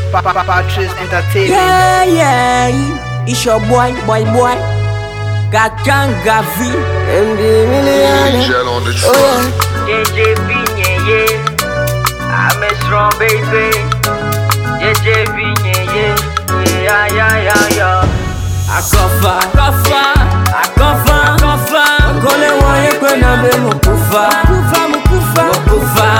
Pa- Pa- Patrice Entertainment. Yeah, yeah. It's your boy, boy, boy. Gagan Gavi. MD Millionaire. Angel on the Oh track. yeah. JJB, yeah, yeah. I'm a strong baby. JJB, yeah, yeah. Yeah, yeah, yeah, yeah. Akofa, akofa, akofa, akofa. Kole wanye kwena be mukufa. Mukufa, mukufa, mukufa.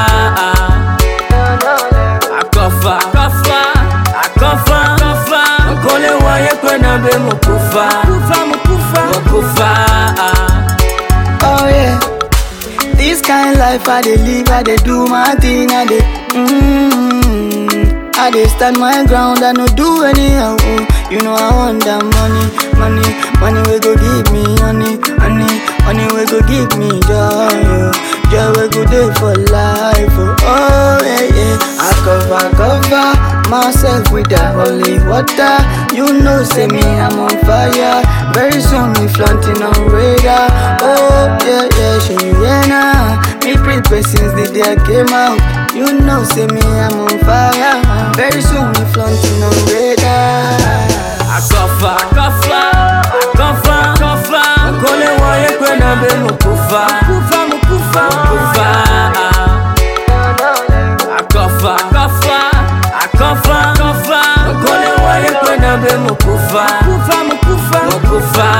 Akofa, akofa, akofa, akofa. Kole wanye kwena be mukufa. Mukufa, mukufa, mukufa. Oh yeah. This kind life I dey live, I dey do my thing, I dey. Mm, I dey stand my ground, I no do anyhow. oh. You know I want that money, money, money we go give me honey, honey, honey we go give me joy, oh. joy we go dey for life. Oh, oh yeah yeah. I cover cover myself with that holy water. You know say me I'm on fire. Very soon we flaunting on radar. Oh yeah yeah, show you yeah now. Me prepare since the day I came out. You know say me I'm on fire. Very soon we flaunting on radar. Akofa, akofa, akofa, akofa. Kole wanye kwena be mukufa. Mukufa, mukufa, mukufa. Akofa, akofa, akofa, akofa. Kole wanye kwena be mukufa. Mukufa, mukufa, mukufa.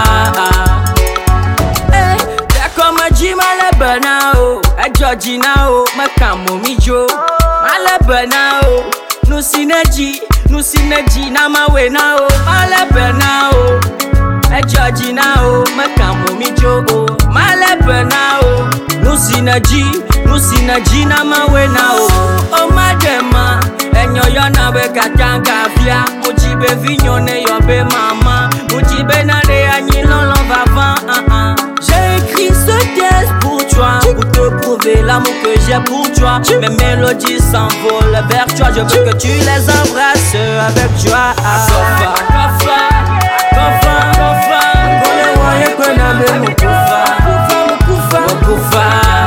Eh, dako maji malebe na o, ejoji na o, mekamu mi jo. Malebe na o, nusineji, nusineji na mawe na o, malebe na o. Ejoji na o, mekamu mi jo o, malebe na o. Nusinaji, nusinaji na mawe na o. O madema, enyo yo na be katanga via. Mujibe vinyo ne yo be mama. Mujibe na de anyi lolo vavant. ah, ah. J'ai écrit ce texte pour toi, pour te prouver l'amour que j'ai pour toi. Mes mélodies s'envolent vers toi, je veux que tu les embrasses avec joie. Akofa, akofa, akofa, akofa. Kole wanye kwena be mukufa, mukufa, mukufa, mukufa.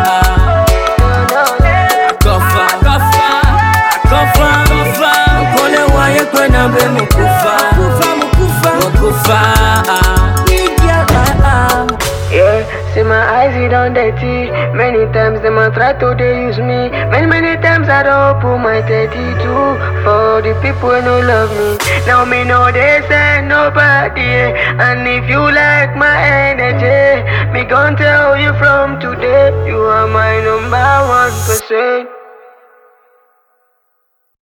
Akofa, akofa, akofa, akofa. Kole wanye kwena be mukufa, mukufa, mukufa, mukufa. Nigga, ah, ah. Yeah, see my eyes it on dirty. Many times them a try to they use me. Many many times I don't open my 32 for the people who no love me. Now me know they say nobody. eh. And if you like my energy, me gon' tell you from today, you are my number one percent.